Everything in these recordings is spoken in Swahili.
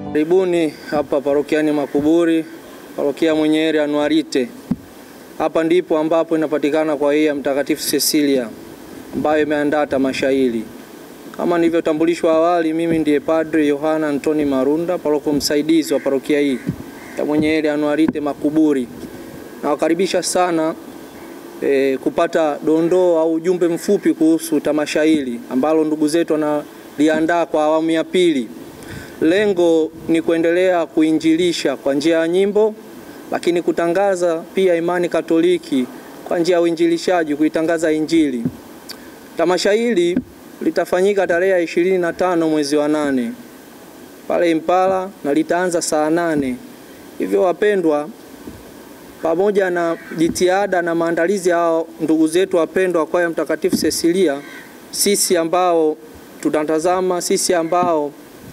Karibuni hapa parokiani Makuburi, parokia Mwenyeheri Anuarite. Hapa ndipo ambapo inapatikana kwa hii ya Mtakatifu Cecilia ambayo imeandaa tamasha hili. Kama nilivyotambulishwa awali, mimi ndiye Padre Yohana Antoni Marunda, paroko msaidizi wa parokia hii ya Mwenyeheri Anuarite Makuburi. Nawakaribisha sana e, kupata dondoo au ujumbe mfupi kuhusu tamasha hili ambalo ndugu zetu wanaliandaa kwa awamu ya pili. Lengo ni kuendelea kuinjilisha kwa njia ya nyimbo, lakini kutangaza pia imani Katoliki kwa njia ya uinjilishaji, kuitangaza Injili. Tamasha hili litafanyika tarehe ya ishirini na tano mwezi wa nane pale Impala na litaanza saa nane. Hivyo wapendwa, pamoja na jitihada na maandalizi ya ndugu zetu wapendwa kwaya Mtakatifu Cecilia, sisi ambao tunatazama, sisi ambao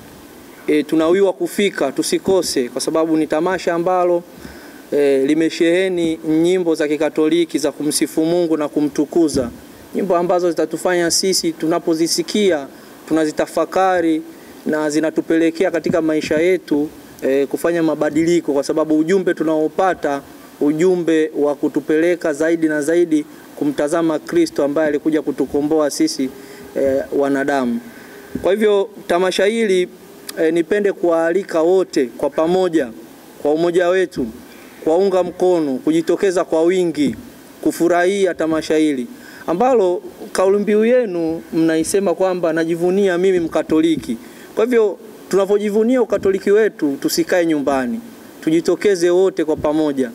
e, tunawiwa kufika tusikose, kwa sababu ni tamasha ambalo e, limesheheni nyimbo za Kikatoliki za kumsifu Mungu na kumtukuza, nyimbo ambazo zitatufanya sisi tunapozisikia tunazitafakari na zinatupelekea katika maisha yetu e, kufanya mabadiliko, kwa sababu ujumbe tunaopata ujumbe wa kutupeleka zaidi na zaidi kumtazama Kristo ambaye alikuja kutukomboa sisi e, wanadamu. Kwa hivyo tamasha hili e, nipende kuwaalika wote kwa pamoja, kwa umoja wetu, kuwaunga mkono, kujitokeza kwa wingi kufurahia tamasha hili ambalo kauli mbiu yenu mnaisema kwamba najivunia mimi Mkatoliki. Kwa hivyo tunapojivunia ukatoliki wetu, tusikae nyumbani, tujitokeze wote kwa pamoja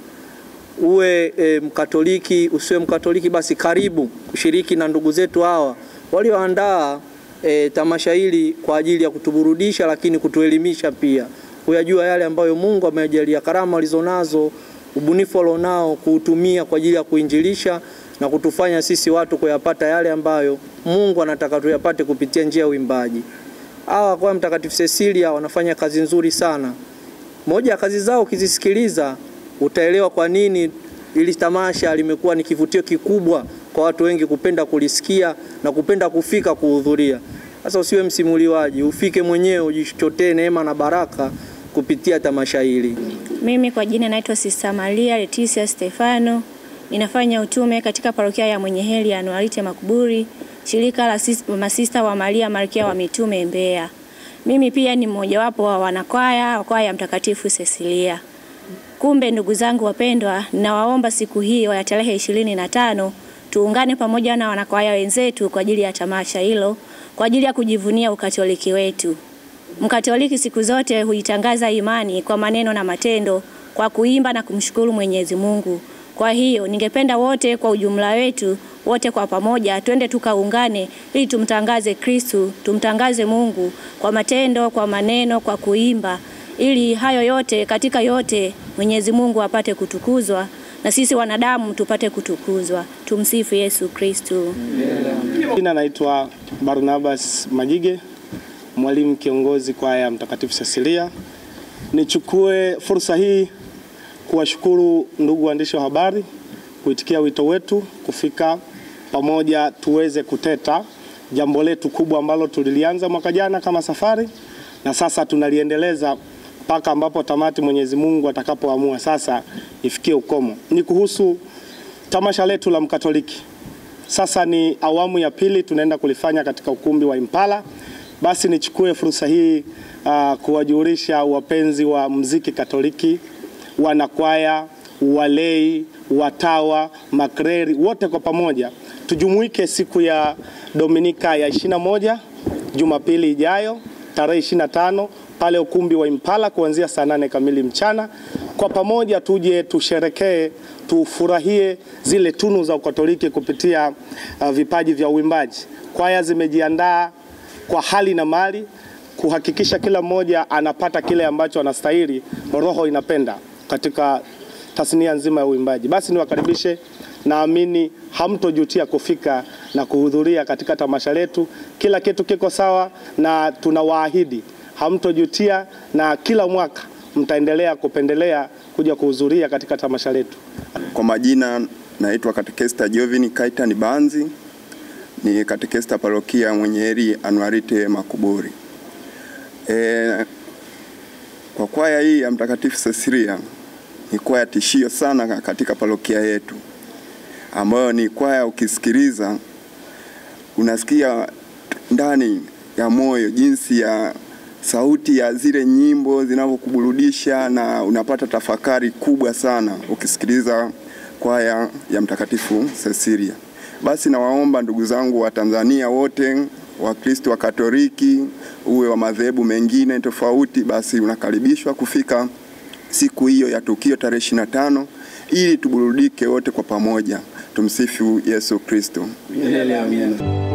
uwe e, Mkatoliki usiwe Mkatoliki, basi karibu kushiriki na ndugu zetu hawa walioandaa e, tamasha hili kwa ajili ya kutuburudisha, lakini kutuelimisha pia, kuyajua yale ambayo Mungu amejalia, karama walizonazo, ubunifu walionao, kuutumia kwa ajili ya kuinjilisha na kutufanya sisi watu kuyapata yale ambayo Mungu anataka tuyapate kupitia njia ya uimbaji. Hawa kwa Mtakatifu Cecilia wanafanya kazi nzuri sana. Moja ya kazi zao ukizisikiliza utaelewa kwa nini ili tamasha limekuwa ni kivutio kikubwa kwa watu wengi kupenda kulisikia na kupenda kufika kuhudhuria. Sasa usiwe msimuliwaji, ufike mwenyewe ujichotee neema na baraka kupitia tamasha hili. Mimi kwa jina naitwa Sista Maria Leticia Stefano, ninafanya utume katika parokia ya Mwenyeheri ya Anuarite Makuburi, shirika la masista wa Maria Malkia wa Mitume Mbeya. Mimi pia ni mmojawapo wa wanakwaya wa kwaya ya Mtakatifu Cecilia. Kumbe ndugu zangu wapendwa, ninawaomba siku hii ya tarehe ishirini na tano tuungane pamoja na wanakwaya wenzetu kwa ajili ya tamasha hilo, kwa ajili ya kujivunia ukatoliki wetu. Mkatoliki siku zote huitangaza imani kwa maneno na matendo, kwa kuimba na kumshukuru Mwenyezi Mungu. Kwa hiyo ningependa wote kwa ujumla wetu wote kwa pamoja twende tukaungane, ili tumtangaze Kristu, tumtangaze Mungu kwa matendo, kwa maneno, kwa kuimba ili hayo yote katika yote Mwenyezi Mungu apate kutukuzwa na sisi wanadamu tupate kutukuzwa. Tumsifu Yesu Kristo. Jina naitwa Barnabas Majige, mwalimu kiongozi kwaya Mtakatifu Cecilia. Nichukue fursa hii kuwashukuru ndugu waandishi wa habari kuitikia wito wetu kufika pamoja tuweze kuteta jambo letu kubwa ambalo tulilianza mwaka jana kama safari na sasa tunaliendeleza mpaka ambapo tamati Mwenyezi Mungu atakapoamua sasa ifikie ukomo. Ni kuhusu tamasha letu la Mkatoliki. Sasa ni awamu ya pili tunaenda kulifanya katika ukumbi wa Impala. Basi nichukue fursa hii uh, kuwajulisha wapenzi wa mziki Katoliki, wanakwaya, walei, watawa, makreri wote kwa pamoja tujumuike siku ya Dominika ya 21 Jumapili ijayo tarehe 25 pale ukumbi wa Impala kuanzia saa nane kamili mchana. Kwa pamoja tuje tusherekee, tufurahie zile tunu za Ukatoliki kupitia uh, vipaji vya uimbaji. Kwaya zimejiandaa kwa hali na mali kuhakikisha kila mmoja anapata kile ambacho anastahili, roho inapenda katika tasnia nzima ya uimbaji. Basi niwakaribishe, naamini hamtojutia kufika na kuhudhuria katika tamasha letu. Kila kitu kiko sawa na tunawaahidi hamtojutia na kila mwaka mtaendelea kupendelea kuja kuhudhuria katika tamasha letu. Kwa majina naitwa Katekesta Jovini Kaitan Banzi, ni katekesta parokia Mwenyeheri Anuarite Makuburi. E, Kwa kwaya hii ya Mtakatifu Cecilia ni kwaya tishio sana katika parokia yetu, ambayo ni kwaya ukisikiliza unasikia ndani ya moyo jinsi ya sauti ya zile nyimbo zinavyokuburudisha na unapata tafakari kubwa sana ukisikiliza kwaya ya Mtakatifu Cecilia. Basi nawaomba ndugu zangu wa Tanzania wote, Wakristo wa Katoliki, uwe wa madhehebu mengine tofauti, basi unakaribishwa kufika siku hiyo ya tukio tarehe 25 ili tuburudike wote kwa pamoja. Tumsifu Yesu Kristo. Milele amina.